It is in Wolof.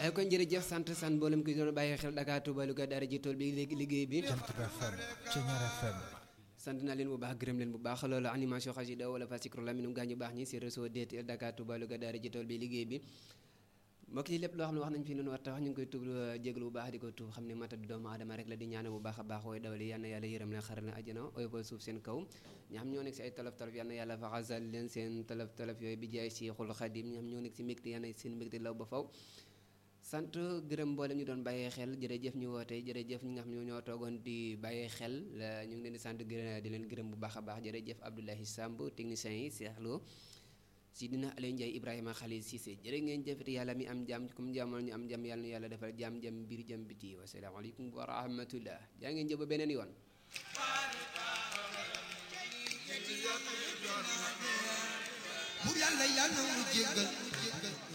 ay kon jërëjëf sant sant mboolem ki doon bàyyi xel Dakar Touba Louga daara ji tool bi léegi liggéey bi Jant bi FM Ceñeer FM sant naa leen bu baax gërëm leen bu baax loolu animation xasida wala fasikro la minum gaañu baax ñi si réseau DTL Dakar Touba Louga daara ji tool bi liggéey bi mbokk yi lépp loo xam ne wax nañ fi lu nu war ta wax ñu ngi koy tuub jégalu bu baax di ko tuub xam ne mata du doomu aadama rek la di ñaane bu baax a baax wooy dawali yal na yàlla yërëm leen xaral na àjjana oyofal suuf seen kaw ñi xam ñoo nekk si ay tolof tolof yal na yàlla faxasal leen seen tolof tolof yooyu bi jaay si xul xadim ñi xam ñoo nekk si mbégte yal na seen mbégte law ba faw sant gërëm mboolem ñu doon bàyyee xel jërëjëf ñu woote jërëjëf ñi nga xam ñoo ñoo toogoon di bàyyee xel ñu ngi leen di sant gërëm di leen gërëm bu baax a baax jërëjëf Abdoulahi Samb technicien yi Cheikh Lo si dina Aliou Ndiaye Ibrahima Khalil Cissé jërë ngeen jëfati yàlla mi am jàmm comme jàmmal ñu am jàmm yàlla na yàlla defal jàmm jàmm biir jàmm biti wasalaamaaleykum wa rahmatullah jaa ngeen jëf ba beneen yoon Bur yàlla yàlla mu jéggal